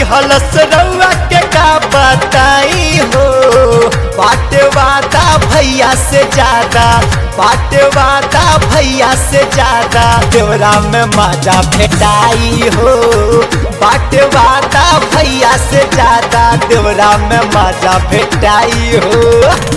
दिहलस रउआ के का बताई हो बाटे वादा भैया से ज्यादा बाटे वादा भैया से ज्यादा देवरा में मजा भेटाई हो बाटे वादा भैया से ज्यादा देवरा में मजा भेटाई हो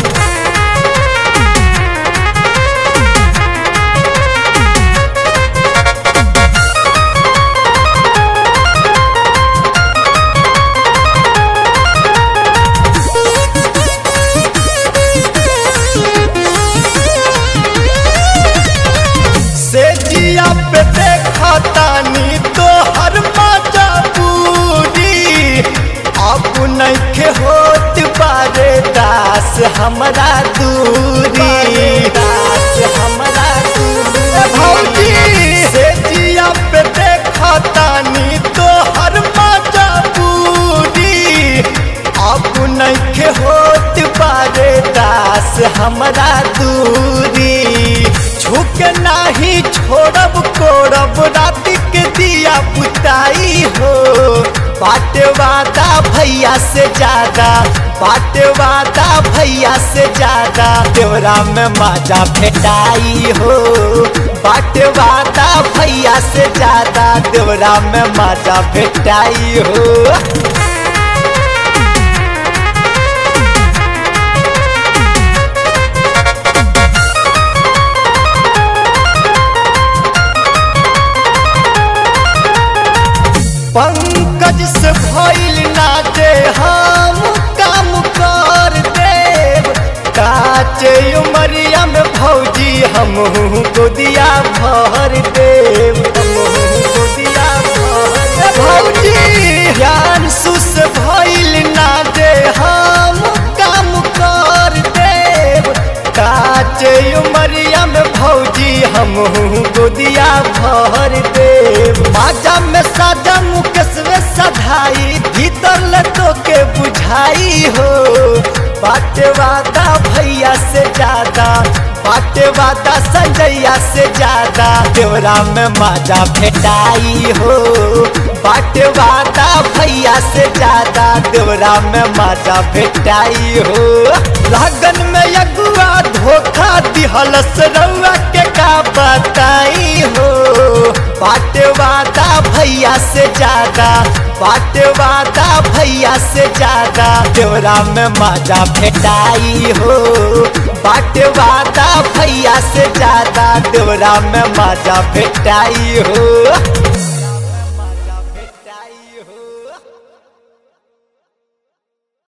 से जिया पे देखतानी तो हर मजा पूरी अब नइखे होत बारे दास हमरा दूरी दास हमरा दूरी भौजी से जिया पे देखतानी तो हर मजा पूरी अब नइखे होत बारे दास हमरा दूरी झुक नाही छोड़ब कोड़ब रात के दिया बुताई हो बाटे वादा भैया से ज्यादा बाटे वादा भैया से ज्यादा देवरा में मजा भेटाई हो बाटे वादा भैया से ज्यादा देवरा में मजा भेटाई हो पंकज से भइल ना दे हम काम कर देव काचे उमरिया में भौजी हम गोदिया भर देव हमहू गोदिया भर भौजी ज्ञान सुस भइल ना दे हम काम कर देव काचे उमरिया में भौजी हम गोदिया भर देव माजा में साजा मुकेश में सधाई भीतर लटो के बुझाई हो बाटे वादा भैया से ज्यादा बाटे वादा संजैया से ज्यादा देवरा में मजा भेटाई हो बाटे वादा भैया से ज्यादा देवरा में मजा भेटाई हो लगन में अगुआ धोखा दिहलस रउआ के का बताई हो बाटे वादा भैया से ज्यादा बाटे वादा भैया से ज्यादा देवरा में मजा भेटाई हो बाटे वादा भैया से ज्यादा देवरा में मजा भेटाई हो